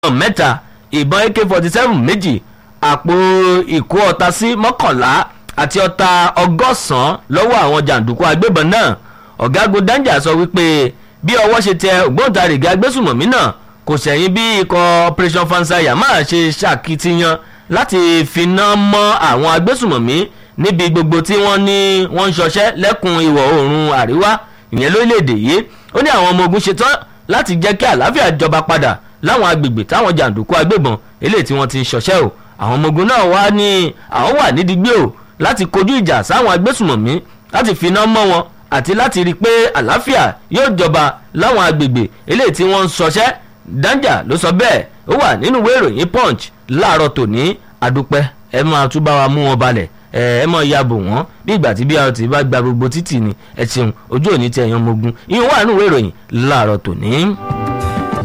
mẹ́ta ìbọn ak forty seven méjì àpò ìkó ọta sí mọ́kànlá àti ọta ọgọ́sàn-án lọ́wọ́ àwọn jàǹdùkú agbébọn náà ọ̀gágun danja sọ wípé bí ọwọ́ ṣe tẹ ògbóǹtarìgì agbésùmọ̀mí náà kò sẹ̀yìn bí ikọ̀ operation fansaya máa ṣe ṣàkitiyan láti finá mọ́ àwọn agbésùmọ̀mí níbi gbogbo tí wọ́n ní wọ́n ń ṣọṣẹ́ lẹ́kùn ìwọ̀ oòrùn àríwá ìyẹn lórílẹ̀‐èdè yìí ó ní àwọn ọmọ ogun ṣetán láti jẹ́ kí àlàáfíà jọba padà láwọn agbègbè táwọn jàǹdùkú agbébọn eléyìí tí wọ́n ti ń ṣọṣẹ́ o àwọn ọmọ ogun náà wá ní àwọn wà nídìí gbé o láti kojú ìjà sáwọn agbésùmọ̀mí láti finá mọ́ wọn àti láti rí i pé àlàáfíà yóò jọba láwọn agbègbè eléyìí tí wọ́n ń ṣọṣẹ́ danja ló sọ bẹ́ẹ̀ ó wà nínú ìwé ìròyìn punch láàárọ̀ tòní àdúpẹ́ ẹ máa tún bá wa mú wọn balẹ̀ ẹ ẹ mọ ya bò wọ́n bí ìgbà tí brt bá gba gbogbo títì ni ẹ ṣeun ojú òní tí ẹ̀yàn mogun ìyẹn wà nínú ìwé ìròyìn láàárọ̀ tòní.